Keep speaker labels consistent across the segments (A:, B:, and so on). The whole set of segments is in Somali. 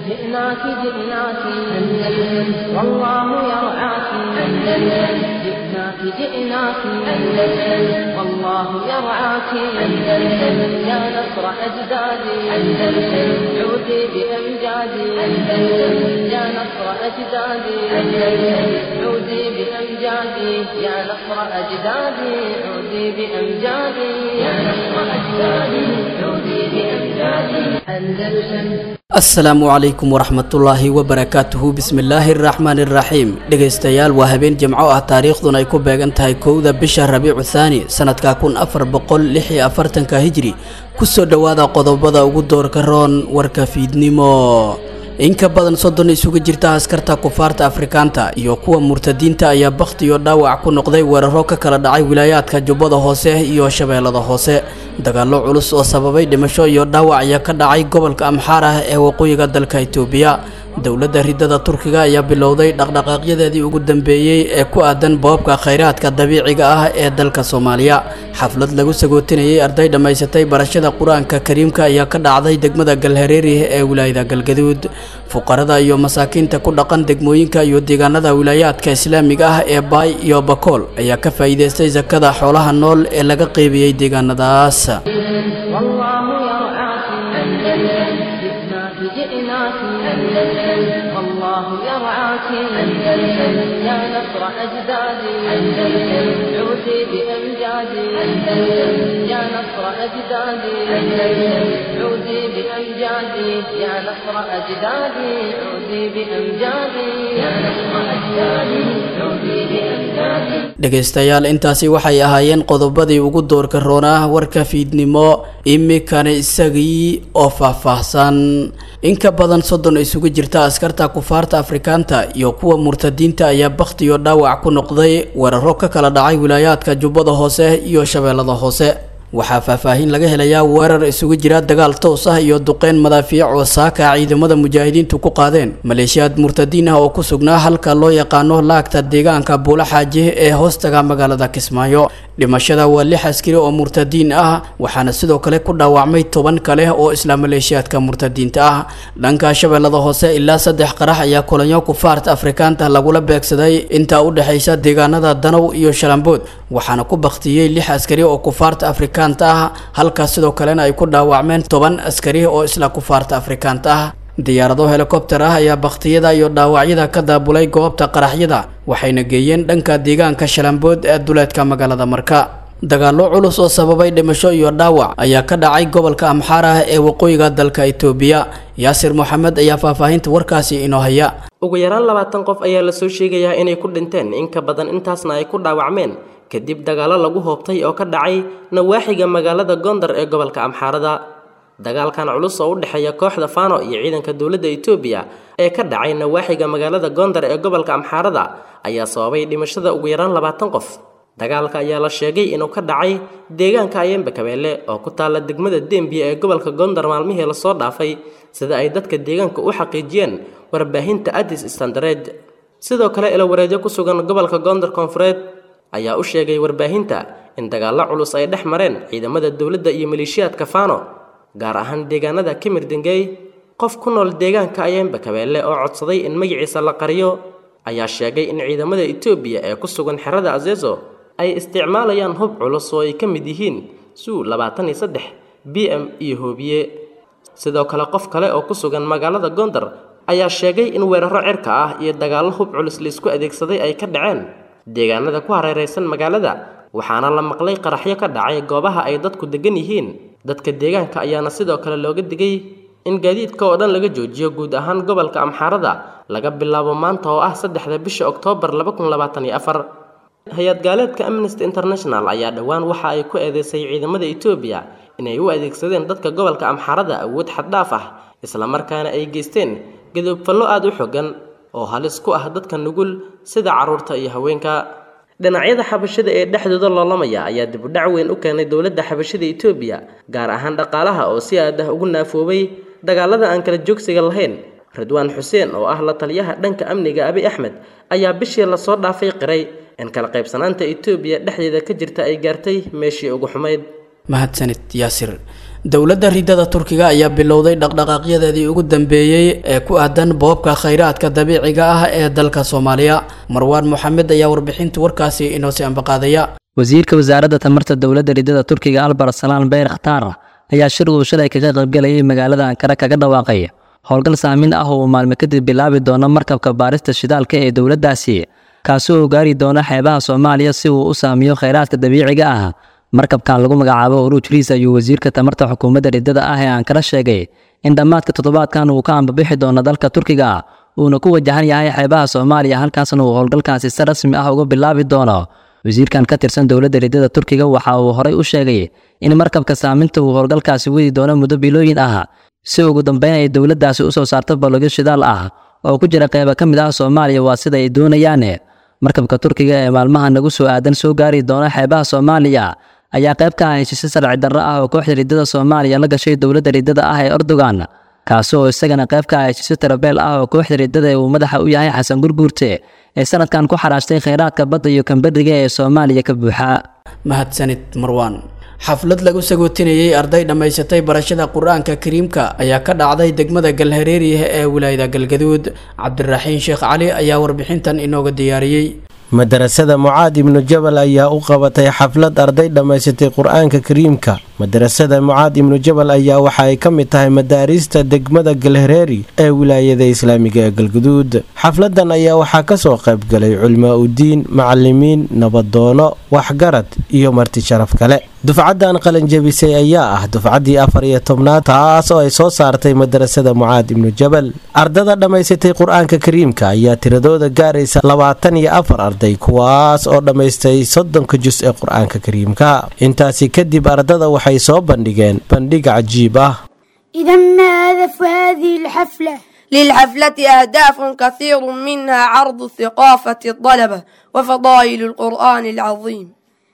A: جئناك جئناك أندلس والله يرعاك أندلس جئناك جئناك أندلس والله يرعاك أندلس يا نصر أجدادي أندلس عودي بأمجادي أندلس يا نصر أجدادي أندلس عودي بأمجادي يا نصر أجدادي عودي بأمجادي يا نصر أجدادي عودي بأمجادي أندلس
B: asalaamu calaykum waraxmatullaahi wabarakaatuhu bismillaahi araxmaani iraxiim dhegaystayaal waa habeen jimco ah taariikhduna ay ku beegan tahay kowda bisha rabiicu thaani sanadka kun afar boqol lix iyo afartanka hijri kusoo dhowaada qodobada ugu doorka roon warka fiidnimo in ka badan soddon isugu jirta askarta kufaarta afrikaanta iyo kuwa murtadiinta ayaa bakhti iyo dhaawac ku noqday weeraro ka kala dhacay wilaayaadka jubbada hoose iyo shabeellada hoose dagaallo culus oo sababay dhimasho iyo dhaawac ayaa ka dhacay gobolka amxaar ah ee waqooyiga dalka itoobiya dowladda ridada turkiga ayaa bilowday dhaqdhaqaaqyadeedii ugu dambeeyey ee ku aadan boobka khayraadka dabiiciga ah ee dalka soomaaliya xaflad lagu sagootinayay arday dhammaysatay barashada qur-aanka kariimka ayaa ka dhacday degmada galhareeri ee wilaayada galgaduud fuqarada iyo masaakiinta ku dhaqan degmooyinka iyo deegaanada wilaayaadka islaamiga ah ee baay iyo bakool ayaa ka faa'iidaystay sakada xoolaha nool ee laga qeybiyey deegaanadaas
A: والله يرعاك أندلس جئناك جئناك أندلس والله يرعاك أندلس يا نصر أجدادي أندلس عودي بأمجادي أندلس يا نصر أجدادي أندلس عودي بأمجادي يا نصر أجدادي عودي بأمجادي يا نصر أجدادي عودي بأمجادي
B: dhegaystayaal intaasi waxay ahaayeen qodobadii ugu doorka roonaa warka fiidnimo imikana isagii oo faahfaahsan in ka badan soddon isugu jirta askarta kufaarta afrikaanta iyo kuwa murtadiinta ayaa bakhti iyo dhaawac ku noqday weeraro ka kala dhacay wilaayaadka jubbada hoose iyo shabeellada hoose waxaa faahfaahin laga helayaa weerar isugu jira dagaal toos ah iyo duqeyn madaafiic oo saaka ciidamada mujaahidiintu ku qaadeen maleeshiyaad murtadiin ah oo ku sugnaa halka loo yaqaano laagta deegaanka buula xaaji ee hoostaga magaalada kismaayo dhimashada waa lix askari oo murtadiin ah waxaana sidoo kale ku dhaawacmay toban kale oo isla maleeshiyaadka murtadiinta ah dhanka shabeellada hoose ilaa saddex qarax ayaa kulanyo kufaarta afrikaanta lagula beegsaday intaa u dhexaysa deegaanada danow iyo shalambood waxaana ku baktiyey lix askari oo kufaarta afrika ah halkaas sidoo kalena ay ku dhaawacmeen toban askari oo isla kufaarta afrikaanta ah diyaarado helikobter ah ayaa bakhtiyada iyo dhaawacyada ka daabulay goobta qaraxyada waxayna geeyeen dhanka deegaanka shalambood ee duleedka magaalada marka dagaallo culus oo sababay dhimasho iyo dhaawac ayaa ka dhacay gobolka amxaar ah ee waqooyiga dalka itoobiya yaasir moxamed ayaa faahfaahinta warkaasi inoo haya
C: ugu yaraan labaatan qof ayaa lasoo sheegayaa inay ku dhinteen in ka badan intaasna ay ku dhaawacmeen kadib dagaallo lagu hoobtay oo ka dhacay nawaaxiga magaalada gondar ee gobolka amxaarada dagaalkan culus oo u dhexeeya kooxda fano iyo ciidanka dowladda itoobiya ee ka dhacay nawaaxiga magaalada gondar ee gobolka amxaarada ayaa sababay dhimashada ugu yaraan labaatan qof dagaalka ayaa la sheegay inuu ka dhacay deegaanka ayembe kabeelle oo ku taalla degmada dembiya ee gobolka gondar maalmihii lasoo dhaafay sida ay dadka deegaanka u xaqiijiyeen warbaahinta adis standared sidoo kale ilawareedyo ku sugan gobolka gondar koonfureed ayaa u sheegay warbaahinta in dagaallo culus ay dhex mareen ciidamada dowladda iyo maleeshiyaadka fano gaar ahaan deegaanada kimir dengey qof ku nool deegaanka ayembe kabeelle oo codsaday in magaciisa la qariyo ayaa sheegay in ciidamada etoobiya ee ku sugan xerada azezo ay isticmaalayaan hub culus oo ay ka mid yihiin suu labaatan iyo saddex b m iyo hoobiye sidoo kale qof kale oo ku sugan magaalada gondar ayaa sheegay in weeraro cirka ah iyo dagaallo hub culus laisku adeegsaday ay ka dhaceen deegaanada ku hareeraysan magaalada waxaana la maqlay qaraxyo ka dhacay goobaha ay dadku degan yihiin dadka deegaanka ayaana sidoo kale looga digay in gaadiidka oo dhan laga joojiyo guud ahaan gobolka amxaarada laga bilaabo maanta oo ah saddexda bisha oktoobar laba kun labaatan iyo afar hay-ad gaaleedka amnesty international ayaa dhowaan waxa ay ku eedeysay ciidamada etoobiya inay u adeegsadeen dadka gobolka amxaarada awood xaddhaaf ah islamarkaana ay geysteen gadoobfallo aada u xogan oo halis ku ah dadka nugul sida carruurta iyo haweenka dhinacyada xabashada ee dhexdooda loolamaya ayaa dibudhac weyn u keenay dowladda xabashada etoobiya gaar ahaan dhaqaalaha oo si aad ah ugu naafoobay dagaalada aan kala joogsiga lahayn ridwaan xuseen oo ah la taliyaha dhanka amniga abi axmed ayaa bishii lasoo dhaafay qiray in kala qaybsanaanta etoobiya dhexdeeda ka jirta ay gaartay meeshii ugu xumayd
B: mahadsanid yaasir dowladda ridada turkiga ayaa bilowday dhaqdhaqaaqyadeedii ugu dambeeyey ee ku aadan boobka khayraadka dabiiciga ah ee dalka soomaaliya marwaan moxamed ayaa warbixinta warkaasi inoo si ambaqaadaya
D: wasiirka wasaaradda tamarta dowladda ridada turkiga albar salaan beyr khataar ayaa shir uu shalay kaga qaybgalayay magaalada ankara kaga dhawaaqay howlgal saamin ah oo uu maalmo kadib bilaabi doono markabka baarista shidaalka ee dowladdaasi kaasi oo gaari doona xeebaha soomaaliya si uu u saamiyo khayraadka dabiiciga ah markabkan lagu magacaabo uruuj riis ayuu wasiirka tamarta xukuumadda ridada ah ee ankara sheegay in dhammaadka toddobaadkan uu ka ambabixi doono dalka turkiga uuna ku wajahan yahay xeebaha soomaaliya halkaasna uu howlgalkaasi si rasmi ah uga bilaabi doono wasiirkan ka tirsan dowladda ridada turkiga waxa uu horey u sheegay in markabka saaminta uu howlgalkaasi wadi doono muddo bilooyin ah si ugu dambeyn ay dowladdaasi u soo saarto balogyo shidaal ah oo ku jira qeyba ka mid ah soomaaliya waa sida ay doonayaan markabka turkiga ee maalmaha nagu soo aadan soo gaari doona xeebaha soomaaliya ayaa qayb ka ah heshiisyo sharci darro ah oo kooxda ridada soomaaliya la gashay dowladda ridada ah ee erdogan kaasi oo isagana qayb ka ah heshiisyo tarabeel ah oo kooxda ridada ee uu madaxa u yahay xasan gurguurte ee sanadkan ku xaraashtay khayraadka badda iyo kambadhiga ee soomaaliya ka buuxa
B: mahadsanid marwaan xaflad lagu sagootinayey arday dhammaysatay barashada qur-aanka kariimka ayaa ka dhacday degmada galhareeriah ee wilaayada galgaduud cabdiraxiin sheekh cali ayaa warbixintan inooga diyaariyey
E: madarasada mucaad ibnu jabal ayaa u qabatay xaflad arday dhammaysatay qur-aanka kariimka madarasada mucaad ibnu jabal ayaa waxa ay ka mid tahay madaariista degmada galhareeri ee wilaayada islaamiga ee galguduud xafladan ayaa waxaa kasoo qaybgalay culmaa udiin macalimiin nabadoono waxgarad iyo marti sharaf kale dufcadan qalanjabisay ayaa ah dufcaddii afar iyo tobnaad taas oo ay soo saartay madarasada mucaad ibnu jabal ardada dhammaysatay qur-aanka kariimka ayaa tiradooda gaaraysa labaatan iyo afar arday kuwaas oo dhammaystay soddonka jus ee qur-aanka kariimka intaasi kadib ardada waxay soo bandhigeen bandhig cajiib ah
F: إذا ما هدف هذه الحفلة؟
G: للحفلة أهداف كثير منها عرض ثقافة الطلبة وفضائل القرآن العظيم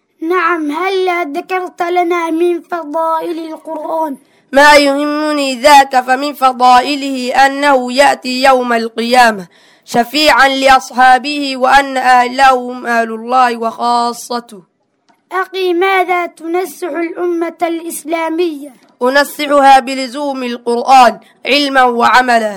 F: نعم هلا ذكرت لنا من فضائل القرآن
G: ما يهمني ذاك فمن فضائله أنه يأتي يوم القيامة شفيعا لأصحابه وأن أهله هم أهل الله وخاصته
F: أخي ماذا تنسح الأمة الإسلامية
G: أنصحها بلزوم القرآن علما وعملا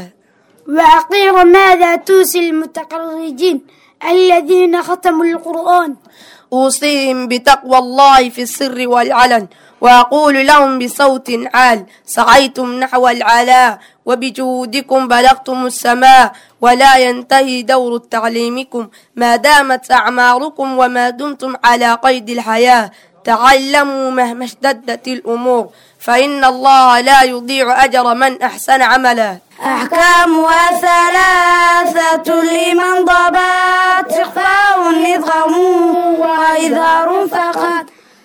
F: وأخيرا ماذا توصي المتقرجين الذين ختموا القرآن
G: أوصيهم بتقوى الله في السر والعلن وأقول لهم بصوت عال سعيتم نحو العلاء وبجهودكم بلغتم السماء ولا ينتهي دور تعليمكم ما دامت أعماركم وما دمتم على قيد الحياة تعلموا مهما اشتدت الأمور فإن الله لا يضيع أجر من أحسن عملا
F: أحكامها ثلاثة لمن ضبط إخفاء إدغام وإظهار فقط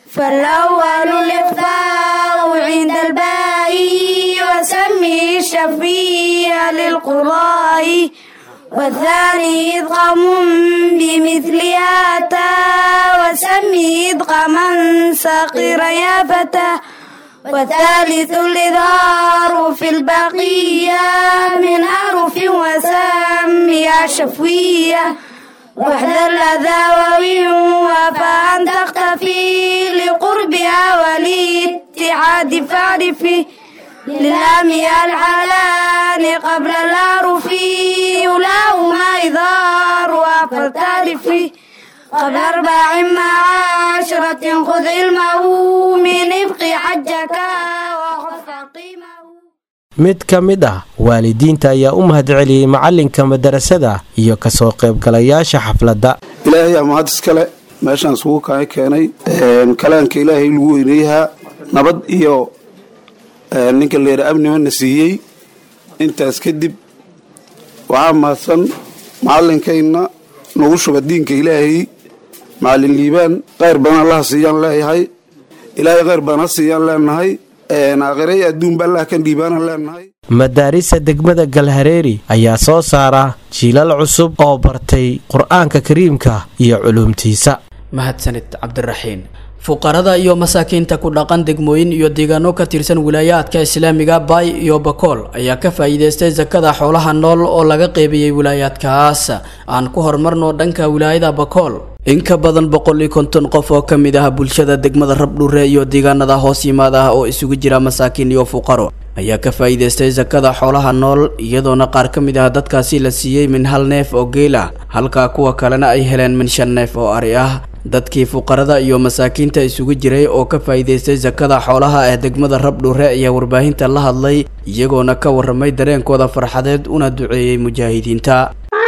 F: فالأول الإخفاء عند الباء وسمي الشفيع للقراء والثاني إدغام بمثل أتى وسمي إدغاما صغيرا يا فتى والثالث الإظهار في البقية من حرف وسميها شفوية واحذر الأذى وفأن تختفي لقربها والاتحاد فاعرفي للام الحلال قبل الأعرف يلاهما إظهار فلتعرفي قبل أربع مع عشرة خذ علمه من ابق حجك وخف قيمه
E: mid ka mid ah waalidiinta ayaa u mahad celiyey macalinka madarasada iyo kasoo qaybgalayaasha xafladda
H: ilaahay amahad iskale meeshaan isugu kaa keenay kalaanka ilaahay lagu weyneeyahaa nabad iyo ninka leera amnimana siiyey intaas kadib waxaa mahadsan macalinkayna nagu shuba diinka ilaahay macalin liibaan khayr badan allaha siiyaan leeyahay ilaahay khayr badan ha siiyaan leenahay aakhirey adduunba allah kan dhiibaanan leenahay
E: madaarista degmada galhareeri ayaa soo saara jiilal cusub oo bartay qur-aanka kariimka iyo culuumtiisa
B: mahadsanid cabdiraxiin fuqarada iyo masaakiinta ku dhaqan degmooyin iyo deegaano ka tirsan wilaayaadka islaamiga baay iyo bakool ayaa ka faa'iidaystay sakada xoolaha nool oo laga qeybiyey wilaayaadkaas aan ku horumarno dhanka wilaayada bakool in ka badan boqol iyo konton qof oo ka mid ah bulshada degmada rabdhure iyo deegaanada hoos yimaada ah oo isugu jira masaakiin iyo fuqaro ayaa ka faa'iidaystay sakada xoolaha nool iyadoona qaar ka mid ah dadkaasi la siiyey min hal neef oo geel ah halka kuwa kalena ay heleen min shan neef oo ari ah dadkii fuqarada iyo masaakiinta isugu jiray oo ka faa'iidaystay sakada xoolaha ee degmada rabdhure ayaa warbaahinta la hadlay iyagoona ka warramay dareenkooda farxadeed una duceeyey mujaahidiinta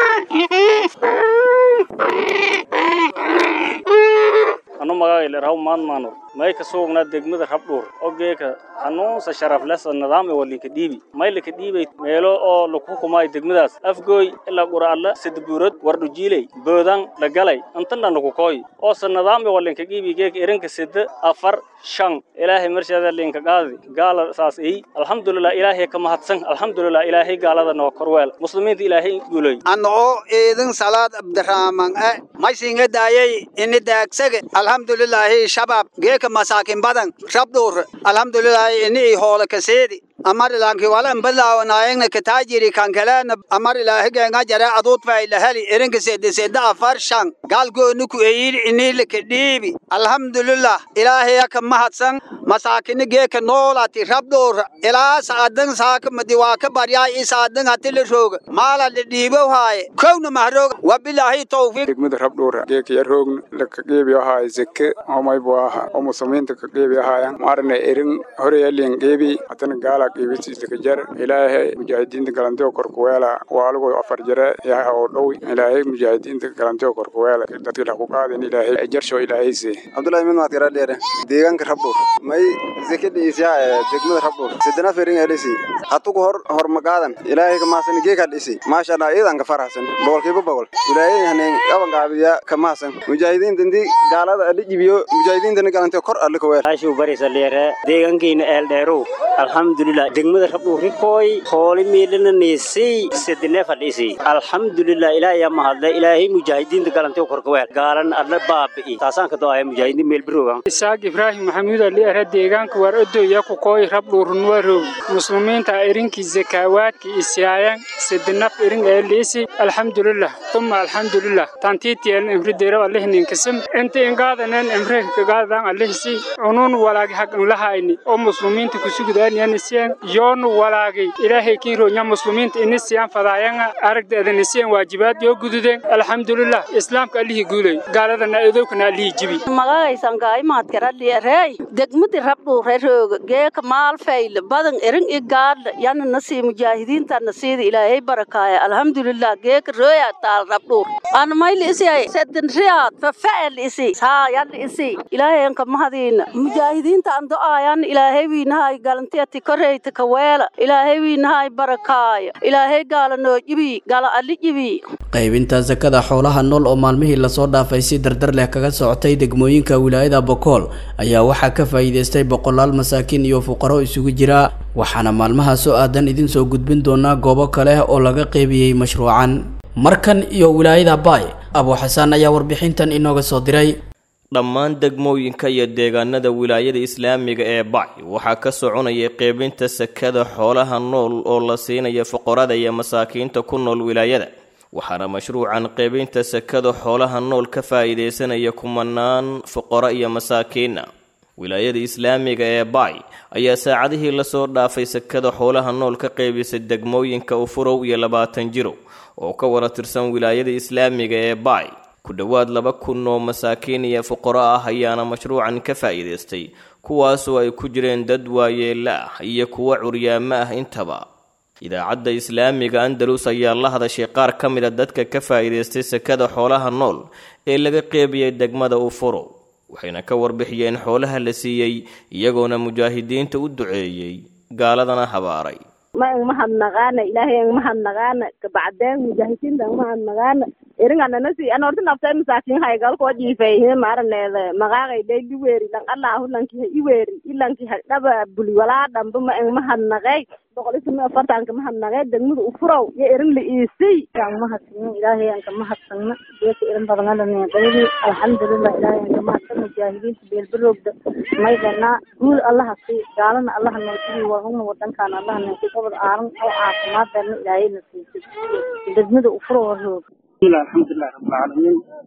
I: anu magaayle raw maadmaano may ka suugnaa degmada rabdhuur ogeeka hanuunsa sharaflesa nidaam e walinka dhiibi may lika dhiibay meelo oo lagu hukumaayo degmadaas afgooy ilaa qura'alla sidabuurad wardhujiiley boodaan lagalay intanna lagu kooy oose nidaam e walinka dhiibi geeka erinka sida afar shan ilaahay marsheeda linka qaadi gaala saas ey alxamdulilah ilaahay ka mahadsan alxamdulilah ilaahay gaalada noo korweel muslimiinta ilaahay guulay
J: annoo eedin salaad abdirahman e maysinga daayay ini daagsage alxamdulilaahi shabaab geeka masaakin badan rabdhuur alxamdulilaahi ini hoole kaseedi amar ilaanki wala mbadlaawanaayengna kataajiri kankaleena amar ilaahi geenga jare aduud faylaheli erinka sede sede afar shan gaalgooni ku eyir inilika dhiibi alxamdulilah ilaahaya ka mahadsan masaakini geeka noolati rabdhuur ilaa saadan saaka madiwaaka baryaa i saadan hatila rooga maala la dhiibow haaye kowna mahrooga wabilaahi tawfiiq
K: degmada rabdhuura geeka yaroogna laka geebi ahaaye zeke homaybu aha oo muslimiinta ka geebi ahaayan maarna erin horeyalin geebi hatana gaala qiibisiisakajar ilaahay mujaahidiinta galanteo korkuweela waaligo afar jare yaha oo dhow ilaahay mujaahidiinta galanteo korkuweela dadka la ku qaadin ilaahay jarsho ilaahayse
L: abdullahi min maad gara dheere deegaanka rabdhuur may zeke dhiisiyaa ee degmada rabdhuur sidana fering elisi hatugu hor hor magaadan ilaahay kamahasan geeka dhisi maasha allah iidan ka faraxsan boqolkiiba boqol ilaahay haneen qaban qaabiya kamahasan mujaahidiinta intii gaalada adhi jibiyo mujaahidiintana galanteo kor alle kaweel
M: ashuu barisa leere deegaankiina eeldheerow alxamdulilah degmada rabdhuurikooy hooli miidhana niisay sedine fadhisi alxamdulilah ilaahay mahadle ilaahay mujaahidiinta galantay korkaweel gaalan adla baabi'i taasaan ka do'aya mujaahidiin meel biroogan
N: isaaq ibraahim maxamuud ali ara deegaanka war odoya ku kooy rabdhuurunwarow muslimiinta irinkii zakaawaadki isiyaayan sedinaf irin eelisi alxamdulilah tuma alxamdulilah tantiitiyan imri deeraw alihninkasam inta ingaadanen imre kagaadaan alihisi unun walaagi haq inlahayni oo muslimiinta kusugudaaniyanisiyan yoonu walaagay ilaahay kiironya muslimiinta inisiyan fadaayanga aragdeedanisiyan waajibaad yoo gududeen alxamdulilah islaamka allihii guulay gaaladana edowkana allihii jibi
O: magagaysan gaaymaadkaraliyareey degmadi rabdhuurerooga geeka maalfayla badan erin i gaadla yana nasii mujaahidiinta nasiida ilaahay barakaaya alxamdulilah geeka rooya taal rabdhuur ana mayli isiyay sedin riyaad fafa'el isi haa yalli isi ilaahay anka mahadiina mujaahidiinta an do'aayan ilaahay wiinahay galantiyati koreyta kaweela ilaahay wiinahay barakaaya ilaahay gaala noo jibi gala alli jibi
B: qaybinta sakada xoolaha nool oo maalmihii lasoo dhaafay si dardar leh kaga socotay degmooyinka wilaayada bokool ayaa waxaa ka faa'iidaystay boqolaal masaakiin iyo fuqaro isugu jira waxaana maalmaha soo aadan idin soo gudbin doonaa goobo kale oo laga qeybiyey mashruucan markan iyo wilaayada baay abuu xasaan ayaa warbixintan inooga soo diray
P: dhammaan degmooyinka iyo deegaanada wilaayada islaamiga ee bac waxaa ka soconaya qeybinta sakada xoolaha nool oo la siinaya fuqarada iyo masaakiinta ku nool wilaayada waxaana mashruucan qeybinta sakada xoolaha nool ka faa'iidaysanaya kumanaan fuqaro iyo masaakiina wilaayada islaamiga ee bac ayaa saacadihii lasoo dhaafay sakada xoolaha nool ka qeybisay degmooyinka ufurow iyo labaatan jiro oo ka wada tirsan wilaayada islaamiga ee bac ku dhowaad laba kun oo masaakiin iyo fuqaro ah ayaana mashruucan ka faa'iidaystay kuwaasoo ay ku jireen dad waayeella ah iyo kuwo curyaamo ah intaba idaacadda islaamiga andalus ayaa la hadashay qaar ka mid a dadka ka faa'iidaystay sakada xoolaha nool ee laga qeybiyey degmada ufuro waxayna ka warbixiyeen xoolaha la siiyey iyagoona mujaahidiinta u duceeyey gaaladana habaaray
Q: ma ang mahadnaqaana ilaahay ang mahadnaqaana kabacdeen mujaahidiinta ang mahadnaqaana eringananasi an horta naftay masaakin haygalkoo jiifayhe maaraneeda maqaaqay day liweeri lang allahu lanki ha iweeri ilanki ha dhaba buli walaa dhamba ma ang mahadnaqey boqolisimi afartanka mahadnaqey degmada ufurow yo erin la iisay ang mahadsan ilaahay anka mahadsanna geeka erin badangalanqeydi alxamdulilah ilaahay anka mahadsan mujaahidiinta beelbarogda maydana guul allaha si gaalana allaha noosidi wahuna wadankaana allaha noosi gobol aaran oo caafimaadana ilaahay na siisay degmada ufurow roog
R: bismillah alxamdulilah rabbilcaalamiin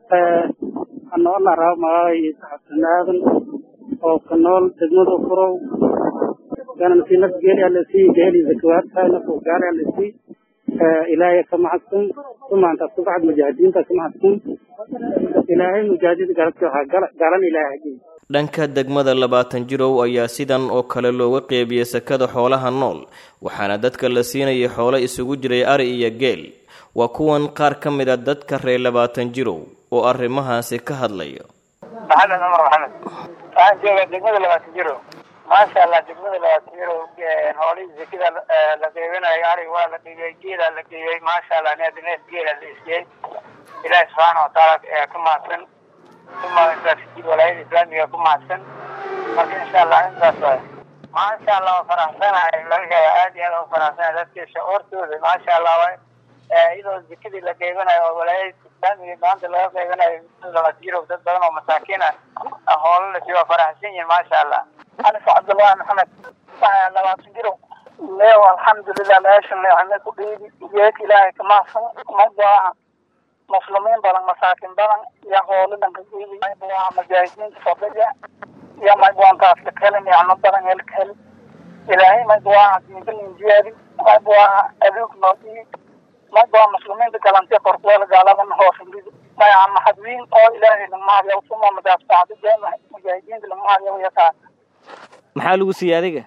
R: anoona raba magacay xasan aadan oo ka nool degmada furow ganan si naf geeli alasi geeli zakawaadka naf gaali alasi ilaahay ka mahadsan sumaanta subaxad mujaahidiinta ka mahadsan ilaahay mujaahidid garabti waxaa galan ilaahay
P: dhanka degmada labaatan jirow ayaa sidan oo kale looga qeybiyey sakada xoolaha nool waxaana dadka la siinayay xoolo isugu jiray ari iyo geel waa kuwan qaar ka mid a dadka reer labaatan jirow oo arrimahaasi ka hadlayo
S: maxamed cumar maxamed waxaan joogaa degmada labaatan jirow maasha allah degmada labaatan jirow hoolihii zekida la qeybinayo arig waa la qeybiyey geelaa la qeybiyey maasha allah neef neef geela la isiyey ilaahi subxaana watacaala ka mahadsan uma intaas walaayada islaamiga ku mahadsan marka insha allah intaas waay maasha allah waa faraxsanahay laga hela aad iyo aad u faraxsanahay dadka shacuurtooda maasha allah waay iyadoo zekadii la qeybanayo oo walaayada islaamiga maanta laga qeybanayo labaatan jirow dad badan oo masaakiin ah hoola la siiyo waa faraxsan yihin maasha allah anis cabdullahi maxamed labaatan jirow leew alxamdulilah meesha leexane ku dhiibi geed ilaahay ka mahadsan magaaca muslimiin badan masaakin badan iyo hoolo dhanka dhiibi waa mujaahidiinta fadhiga iyo magwaantaas ka kelin yacno badan helka hel ilaahay magwaa diinkalinjiyaadi magwaa aduug noo dhiib magwaa muslimiinta galantiya korkuweel gaaladan hoosindidi mayaa maxadwiin oo ilaahay lagmahadyaw suma madaaftaacda jeema mujaahidiinta lagmahadyaw yataa
P: maxaa lagu siiyey adiga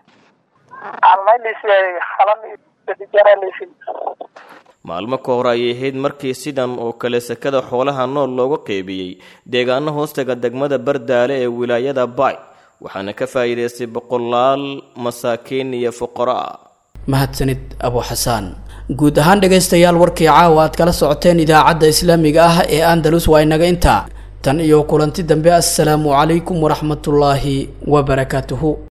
P: maalmo ka hor ayay ahayd markii sidan oo kale sakada xoolaha nool looga qeybiyey deegaano hoostaga degmada bardaale ee wilaayada baay waxaana ka faa'iidaystay boqolaal masaakiin iyo fuqaro ah
B: mahadsanid abu xasaan guud ahaan dhegaystayaal warkii caawa aad kala socoteen idaacadda islaamiga ah ee andalus waa inaga intaa tan iyo kulanti dambe assalaamu calaykum waraxmatullaahi wabarakaatuhu